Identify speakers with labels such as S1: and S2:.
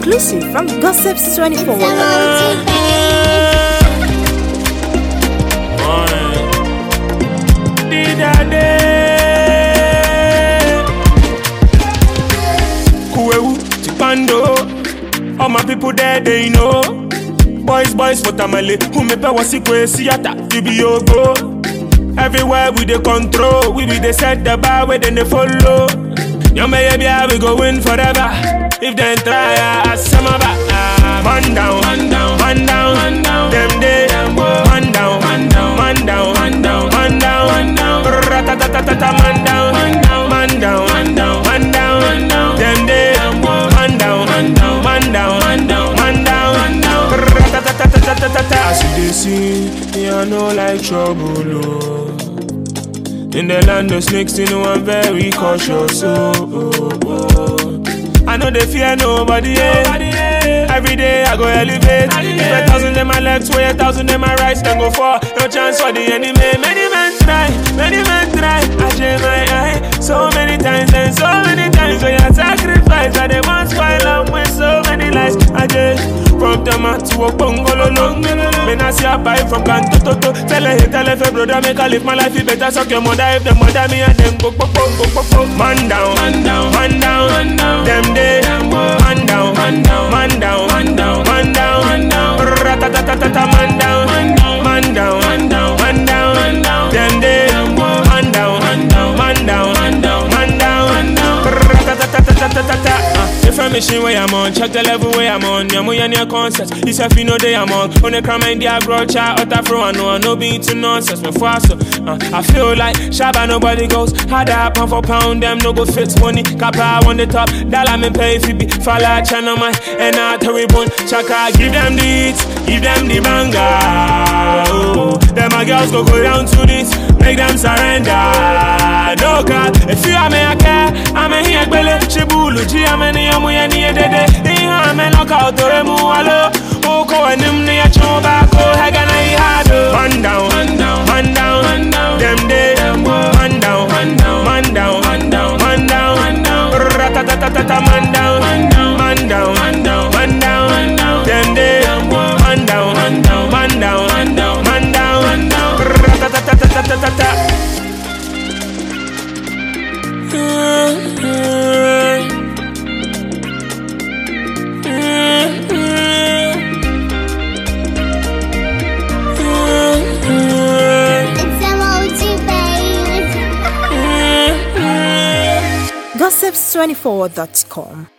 S1: Exclusive from Gossips 24.
S2: Kuewu, Chipando, all my people there, they know. Boys, boys, for tamale, who me pe wasikwe siyata, you be yogo. Everywhere we dey control, we be dey set the bar where then they follow. Yamba yeah, we go win forever. If they try, I some of Man down, man down, man down, man down. Them day, man down, man down, man down, man down, man down, man down. Ratatatatata, man down, man down, man down, man down, man down, man down. Them day, man down, man down, man down, man down, man down, man down. Ratatatatata. As you dey see, me I know like trouble, oh. In the land of snakes, you know I'm very cautious. Oh, oh, oh. I know they fear nobody. Yeah. Every day I go elevate. If a thousand in my left, way a thousand in my right, then go for no chance for the enemy. Many men try, many men try. I share my eye so many times and so many times. So you sacrifice, I they want spoil am with so many lies. I just from Tama to a bungalow. Men I see a buy from Kanto to to. Tell her, hey, tell her, hey, brother, make I live my life. You better suck your mother if the mother me and them go, go, go, go, go, go. Man down, man down, man down, man down. Them day, man down, man down, man down, man down, man down, man down. Ratatatatata, man down, man down, man down, man down, man down, man down. Them day, man down, man down, man down, man down, man down, man down. Ratatatatata. If I'm machine where I'm on, check the level where I'm on. Yamu ya near concert. This if you know they I'm on. On the crime and the agro chat, utter fro I know I no be to nonsense. Me faster. Uh, I feel like Shabba nobody goes. Had a pound for pound, them no go fit money. Kappa on the top, dollar me pay fi be. Fala channel man, and I terrible. Chaka give them the hits, give them the banger. Oh, them my girls go go down to this, make them surrender. No God, if you are me I care, I'm a here gbele. Shibulu ji I'm a ni amu ya ni edede. Iha me loka otore mu alo. Oko enim ni ya choba ko hega na ihado. Man down, man down, man down, man down. Them day, man down, man down, man down, man down, man down, man down. Ratatatatata, man down, man down, man down, man down, man down, man down. Them day, man down, man down, man down, man down, man down, man down. Ratatatatata.
S3: It's emoji, baby.
S1: Gossips24.com.